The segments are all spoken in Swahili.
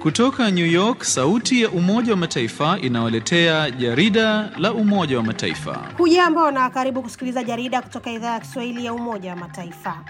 Kutoka New York, sauti ya Umoja wa Mataifa inawaletea jarida la Umoja wa Mataifa. Hujambo na karibu kusikiliza jarida kutoka idhaa ya Kiswahili ya Umoja wa Mataifa.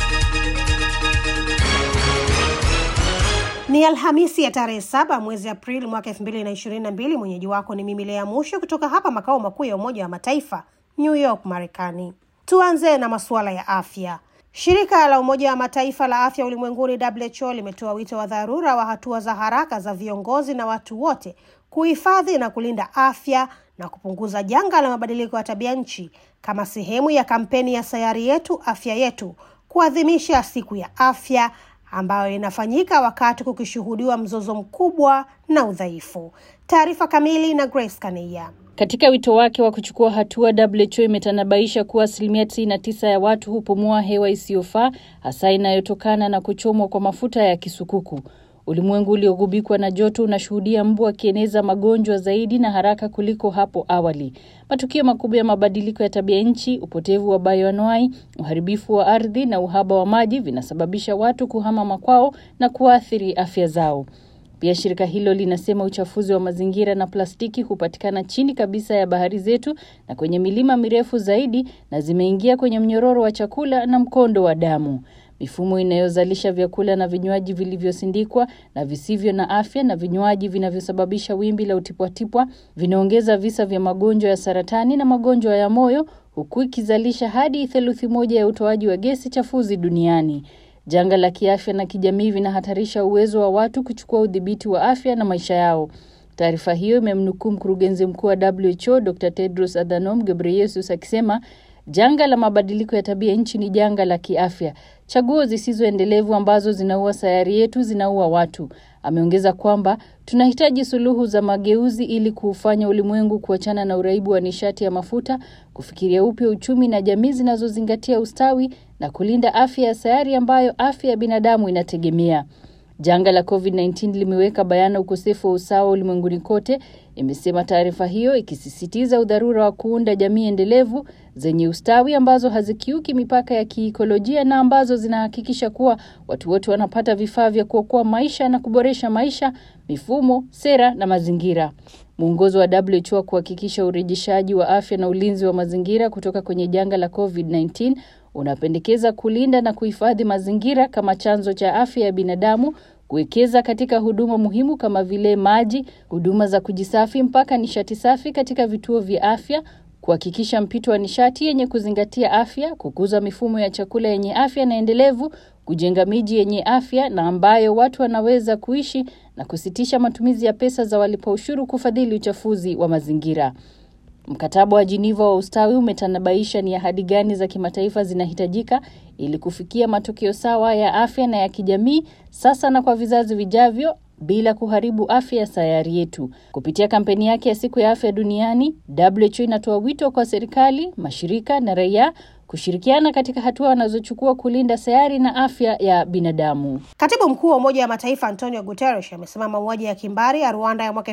Ni Alhamisi ya tarehe saba mwezi Aprili mwaka elfu mbili na ishirini na mbili. Mwenyeji wako ni mimi Lea Musho kutoka hapa makao makuu ya Umoja wa Mataifa, New York, Marekani. Tuanze na masuala ya afya. Shirika la Umoja wa Mataifa la afya ulimwenguni WHO limetoa wito wa dharura wa hatua za haraka za viongozi na watu wote kuhifadhi na kulinda afya na kupunguza janga la mabadiliko ya tabia nchi kama sehemu ya kampeni ya sayari yetu afya yetu, kuadhimisha siku ya afya ambayo inafanyika wakati kukishuhudiwa mzozo mkubwa na udhaifu. Taarifa kamili na Grace Kaneia. Katika wito wake wa kuchukua hatua, WHO imetanabaisha kuwa asilimia tisini na tisa ya watu hupumua hewa isiyofaa, hasa inayotokana na kuchomwa kwa mafuta ya kisukuku. Ulimwengu uliogubikwa na joto unashuhudia mbu akieneza magonjwa zaidi na haraka kuliko hapo awali. Matukio makubwa ya mabadiliko ya tabia nchi, upotevu wa bayoanuai, uharibifu wa ardhi na uhaba wa maji vinasababisha watu kuhama makwao na kuathiri afya zao. Pia shirika hilo linasema uchafuzi wa mazingira na plastiki hupatikana chini kabisa ya bahari zetu na kwenye milima mirefu zaidi, na zimeingia kwenye mnyororo wa chakula na mkondo wa damu. Mifumo inayozalisha vyakula na vinywaji vilivyosindikwa na visivyo na afya na vinywaji vinavyosababisha wimbi la utipwatipwa vinaongeza visa vya magonjwa ya saratani na magonjwa ya moyo, huku ikizalisha hadi theluthi moja ya utoaji wa gesi chafuzi duniani. Janga la kiafya na kijamii vinahatarisha uwezo wa watu kuchukua udhibiti wa afya na maisha yao. Taarifa hiyo imemnukuu mkurugenzi mkuu wa WHO Dr. Tedros Adhanom Ghebreyesus akisema janga la mabadiliko ya tabia nchi ni janga la kiafya. Chaguo zisizoendelevu ambazo zinaua sayari yetu zinaua watu. Ameongeza kwamba tunahitaji suluhu za mageuzi ili kuufanya ulimwengu kuachana na uraibu wa nishati ya mafuta, kufikiria upya uchumi na jamii zinazozingatia ustawi na kulinda afya ya sayari ambayo afya ya binadamu inategemea. Janga la COVID-19 limeweka bayana ukosefu wa usawa ulimwenguni kote, imesema taarifa hiyo, ikisisitiza udharura wa kuunda jamii endelevu zenye ustawi ambazo hazikiuki mipaka ya kiikolojia na ambazo zinahakikisha kuwa watu wote wanapata vifaa vya kuokoa maisha na kuboresha maisha, mifumo, sera na mazingira. Mwongozo wa WHO wa kuhakikisha urejeshaji wa afya na ulinzi wa mazingira kutoka kwenye janga la COVID-19 unapendekeza kulinda na kuhifadhi mazingira kama chanzo cha afya ya binadamu, kuwekeza katika huduma muhimu kama vile maji, huduma za kujisafi mpaka nishati safi katika vituo vya afya, kuhakikisha mpito wa nishati yenye kuzingatia afya, kukuza mifumo ya chakula yenye afya na endelevu, kujenga miji yenye afya na ambayo watu wanaweza kuishi na kusitisha matumizi ya pesa za walipa ushuru kufadhili uchafuzi wa mazingira. Mkataba wa Geneva wa ustawi umetanabaisha ni ahadi gani za kimataifa zinahitajika ili kufikia matokeo sawa ya afya na ya kijamii sasa na kwa vizazi vijavyo bila kuharibu afya ya sayari yetu. Kupitia kampeni yake ya siku ya afya duniani, WHO inatoa wito kwa serikali, mashirika na raia kushirikiana katika hatua wanazochukua kulinda sayari na afya ya binadamu. Katibu mkuu wa Umoja wa Mataifa Antonio Guterres amesema mauaji ya kimbari ya Rwanda ya mwaka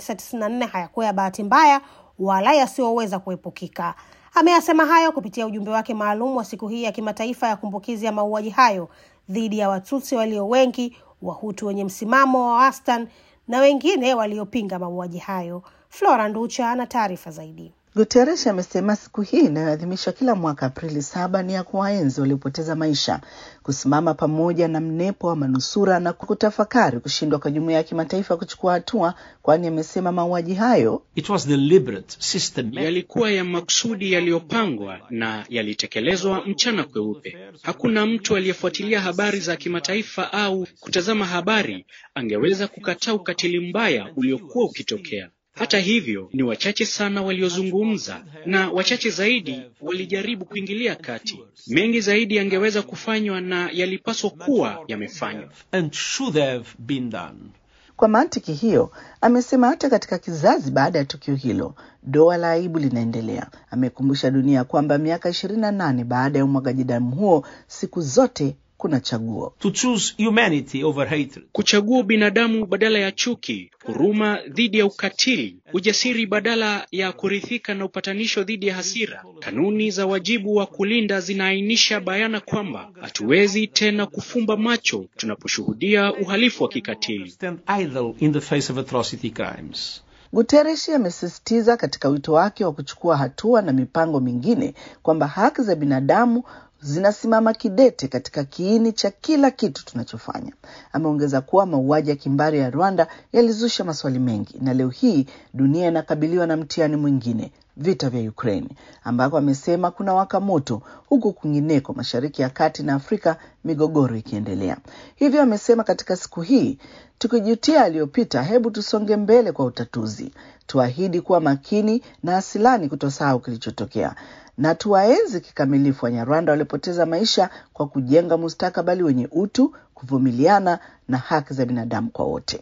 1994 hayakuwa ya bahati mbaya wala yasiyoweza kuepukika. Ameyasema hayo kupitia ujumbe wake maalum wa siku hii ya kimataifa ya kumbukizi ya mauaji hayo dhidi ya Watutsi walio wengi, Wahutu wenye msimamo wa wastani na wengine waliopinga mauaji hayo. Flora Nducha ana taarifa zaidi. Guterres amesema siku hii inayoadhimishwa kila mwaka Aprili saba ni ya kuwaenzi waliopoteza maisha, kusimama pamoja na mnepo wa manusura na kutafakari kushindwa kwa jumuiya ya kimataifa kuchukua hatua, kwani amesema mauaji hayo It was deliberate, systematic. yalikuwa ya makusudi yaliyopangwa na yalitekelezwa mchana kweupe. Hakuna mtu aliyefuatilia habari za kimataifa au kutazama habari angeweza kukataa ukatili mbaya uliokuwa ukitokea. Hata hivyo, ni wachache sana waliozungumza na wachache zaidi walijaribu kuingilia kati. Mengi zaidi yangeweza kufanywa na yalipaswa kuwa yamefanywa. and should have been done. Kwa mantiki hiyo, amesema hata katika kizazi baada ya tukio hilo, doa la aibu linaendelea. Amekumbusha dunia kwamba miaka ishirini na nane baada ya umwagaji damu huo, siku zote kuna chaguo. To choose humanity over hatred. Kuchagua binadamu badala ya chuki, huruma dhidi ya ukatili, ujasiri badala ya kuridhika na upatanisho dhidi ya hasira. Kanuni za wajibu wa kulinda zinaainisha bayana kwamba hatuwezi tena kufumba macho tunaposhuhudia uhalifu wa kikatili. Stand idle in the face of atrocity crimes. Guterres amesisitiza katika wito wake wa kuchukua hatua na mipango mingine kwamba haki za binadamu zinasimama kidete katika kiini cha kila kitu tunachofanya. Ameongeza kuwa mauaji ya kimbari ya Rwanda yalizusha maswali mengi, na leo hii dunia inakabiliwa na mtihani mwingine, vita vya Ukraine, ambako amesema kuna waka moto, huku kwingineko Mashariki ya Kati na Afrika migogoro ikiendelea. Hivyo amesema katika siku hii, tukijutia aliyopita, hebu tusonge mbele kwa utatuzi, tuahidi kuwa makini na asilani kutosahau kilichotokea na tuwaenzi kikamilifu Wanyarwanda waliopoteza maisha kwa kujenga mustakabali wenye utu, kuvumiliana na haki za binadamu kwa wote.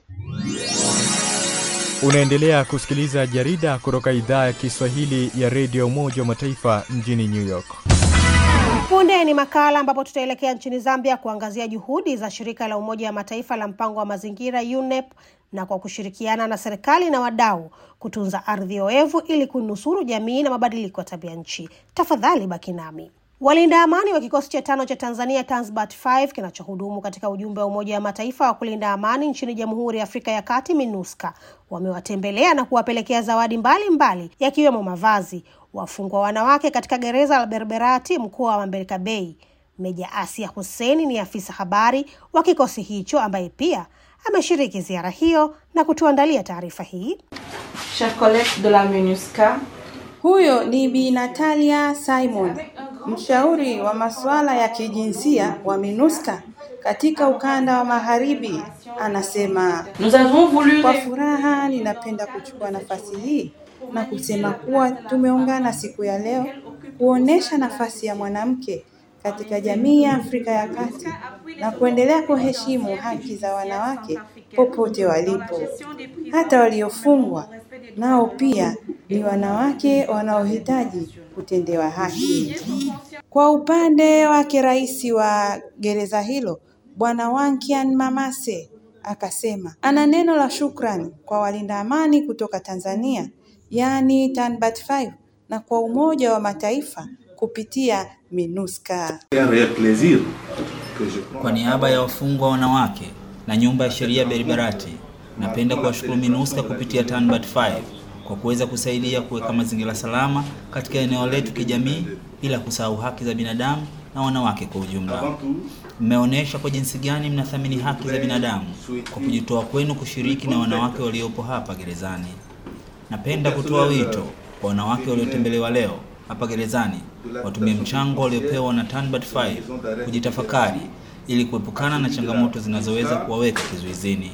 Unaendelea kusikiliza jarida kutoka idhaa ya Kiswahili ya redio Umoja wa Mataifa mjini New York. Punde ni makala ambapo tutaelekea nchini Zambia kuangazia juhudi za shirika la Umoja wa Mataifa la mpango wa mazingira UNEP na kwa kushirikiana na serikali na wadau kutunza ardhi oevu ili kunusuru jamii na mabadiliko ya tabia nchi. Tafadhali baki nami. Walinda amani wa kikosi cha tano cha Tanzania Tanzbat 5 kinachohudumu katika ujumbe wa Umoja wa Mataifa wa kulinda amani nchini Jamhuri ya Afrika ya Kati MINUSCA wamewatembelea na kuwapelekea zawadi mbalimbali yakiwemo mavazi wafungwa wanawake katika gereza la Berberati mkoa wa Mbelka Bay. Meja Asia Hussein ni afisa habari wa kikosi hicho ambaye pia ameshiriki ziara hiyo na kutuandalia taarifa hii. Chef collègue de la MINUSCA. Huyo ni Bi Natalia Simon, mshauri wa masuala ya kijinsia wa MINUSCA katika ukanda wa magharibi, anasema Nous avons voulu kwa furaha ninapenda kuchukua nafasi hii na kusema kuwa tumeungana siku ya leo kuonesha nafasi ya mwanamke katika jamii ya Afrika ya Kati na kuendelea kuheshimu haki za wanawake popote walipo, hata waliofungwa nao pia ni wanawake wanaohitaji kutendewa haki. Kwa upande wake, rais wa gereza hilo Bwana Wankian Mamase akasema ana neno la shukrani kwa walinda amani kutoka Tanzania, yaani Tanbat 5 na kwa Umoja wa Mataifa kupitia MINUSCA. Kwa niaba ya wafungwa wanawake na nyumba ya sheria Beribarati, napenda kuwashukuru MINUSCA kupitia Tanbat 5 kwa kuweza kusaidia kuweka mazingira salama katika eneo letu kijamii, bila kusahau haki za binadamu na wanawake kwa ujumla. Mmeonyesha kwa jinsi gani mnathamini haki za binadamu kwa kujitoa kwenu kushiriki na wanawake waliopo hapa gerezani. Napenda kutoa wito kwa wanawake waliotembelewa leo hapa gerezani watumie mchango waliopewa na Tanbat 5 kujitafakari ili kuepukana na changamoto zinazoweza kuwaweka kizuizini.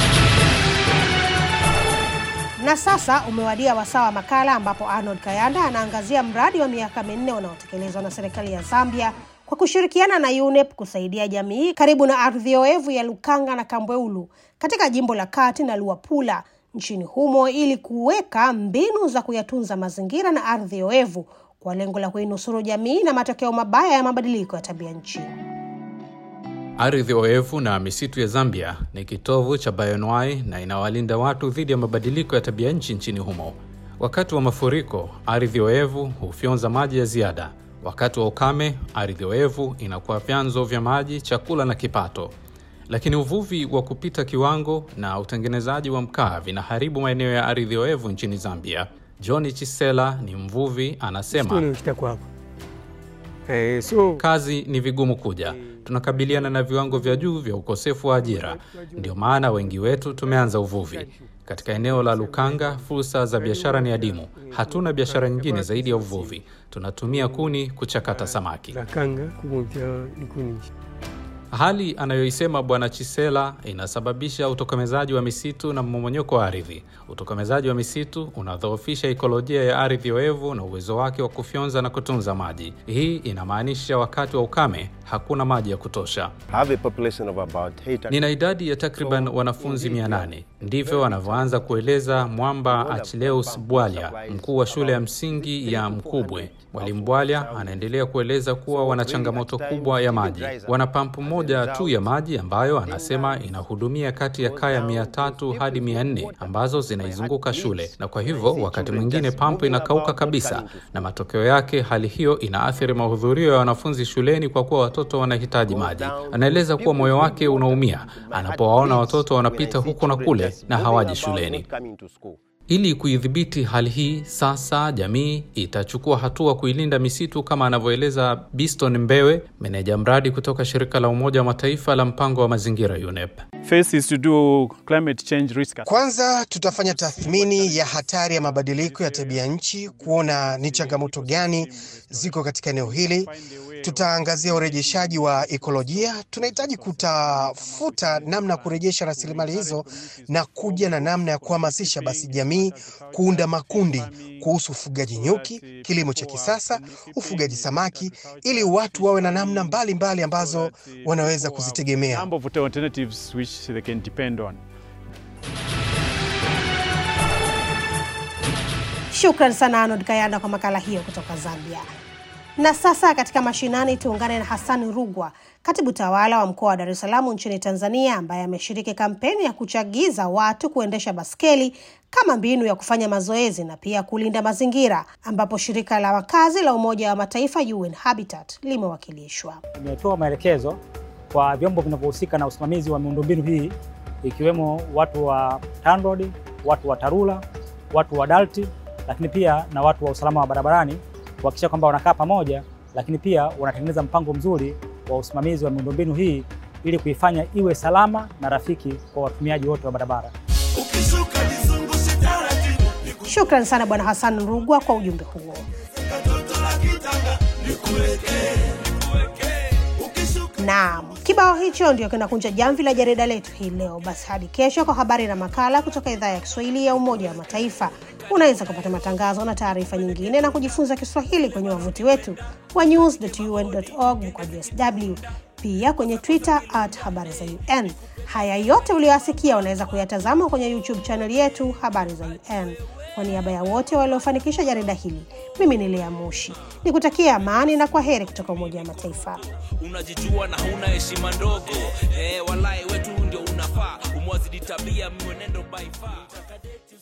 Na sasa umewadia wasaa wa makala ambapo Arnold Kayanda anaangazia mradi wa miaka minne unaotekelezwa na serikali ya Zambia kwa kushirikiana na UNEP kusaidia jamii karibu na ardhi oevu ya Lukanga na Kambweulu katika jimbo la Kati na Luapula nchini humo ili kuweka mbinu za kuyatunza mazingira na ardhi oevu kwa lengo la kuinusuru jamii na matokeo mabaya ya mabadiliko ya tabia nchi. Ardhi oevu na misitu ya Zambia ni kitovu cha bioanuwai na inawalinda watu dhidi ya mabadiliko ya tabia nchi nchini humo. Wakati wa mafuriko, ardhi oevu hufyonza maji ya ziada. Wakati wa ukame, ardhi oevu inakuwa vyanzo vya maji, chakula na kipato. Lakini uvuvi wa kupita kiwango na utengenezaji wa mkaa vinaharibu maeneo ya ardhi oevu nchini Zambia. John Chisela ni mvuvi, anasema Eh, so kazi ni vigumu kuja, tunakabiliana na viwango vya juu vya ukosefu wa ajira. Ndio maana wengi wetu tumeanza uvuvi katika eneo la Lukanga. Fursa za biashara ni adimu, hatuna biashara nyingine zaidi ya uvuvi. Tunatumia kuni kuchakata samaki. Lakanga kugonja nikuni. Hali anayoisema Bwana Chisela inasababisha utokomezaji wa misitu na mmomonyoko wa ardhi. Utokomezaji wa misitu unadhoofisha ikolojia ya ardhi oevu na uwezo wake wa kufyonza na kutunza maji. Hii inamaanisha wakati wa ukame hakuna maji ya kutosha. have a population of about eight- Nina idadi ya takriban wanafunzi 800 Ndivyo anavyoanza kueleza Mwamba Achilleus Bwalya, mkuu wa shule ya msingi ya Mkubwe. Mwalimu Bwalya anaendelea kueleza kuwa wana changamoto kubwa ya maji. Wana pampu moja tu ya maji ambayo anasema inahudumia kati ya kaya mia tatu hadi mia nne ambazo zinaizunguka shule, na kwa hivyo wakati mwingine pampu inakauka kabisa, na matokeo yake hali hiyo inaathiri mahudhurio ya wanafunzi shuleni kwa kuwa watoto wanahitaji maji. Anaeleza kuwa moyo wake unaumia anapowaona watoto wanapita huku na kule na hawaji shuleni. Ili kuidhibiti hali hii, sasa jamii itachukua hatua kuilinda misitu kama anavyoeleza Biston Mbewe, meneja mradi kutoka shirika la Umoja wa Mataifa la mpango wa mazingira UNEP. First is to do climate change risk. Kwanza tutafanya tathmini ya hatari ya mabadiliko ya tabia nchi, kuona ni changamoto gani ziko katika eneo hili. Tutaangazia urejeshaji wa ekolojia. Tunahitaji kutafuta namna ya kurejesha rasilimali hizo na kuja na namna ya kuhamasisha basi jamii kuunda makundi kuhusu ufugaji nyuki, kilimo cha kisasa, ufugaji samaki, ili watu wawe na namna mbalimbali mbali ambazo wanaweza kuzitegemea. Number of alternatives which they can depend on. Shukran sana Arnold Kayanda kwa makala hiyo kutoka Zambia. Na sasa katika mashinani tuungane na Hassan Rugwa, katibu tawala wa mkoa wa Dar es Salaam nchini Tanzania, ambaye ameshiriki kampeni ya kuchagiza watu kuendesha baskeli kama mbinu ya kufanya mazoezi na pia kulinda mazingira, ambapo shirika la wakazi la Umoja wa Mataifa UN Habitat limewakilishwa. Imetoa maelekezo kwa vyombo vinavyohusika na usimamizi wa miundombinu hii ikiwemo watu wa TANROADS, watu wa TARURA, watu wa DART, lakini pia na watu wa usalama wa barabarani kuhakikisha kwamba wanakaa pamoja, lakini pia wanatengeneza mpango mzuri wa usimamizi wa miundombinu hii ili kuifanya iwe salama na rafiki kwa watumiaji wote wa barabara. Shukran sana Bwana Hassan Rugwa kwa ujumbe huo. Naam, kibao hicho ndio kinakunja jamvi la jarida letu hii leo. Basi hadi kesho kwa habari na makala kutoka idhaa ya Kiswahili ya Umoja wa Mataifa. Unaweza kupata matangazo na taarifa nyingine na kujifunza Kiswahili kwenye wavuti wetu wa news.un.org mkwaju sw, pia kwenye Twitter at habari za UN. Haya yote uliyoyasikia unaweza kuyatazama kwenye YouTube channel yetu habari za UN. Kwa niaba ya wote waliofanikisha jarida hili, mimi ni Lea Mushi nikutakia amani na kwa heri kutoka Umoja wa Mataifa. Unajijua na huna heshima ndogo eh, walai wetu ndio unafaa umwazidi tabia mwenendo by far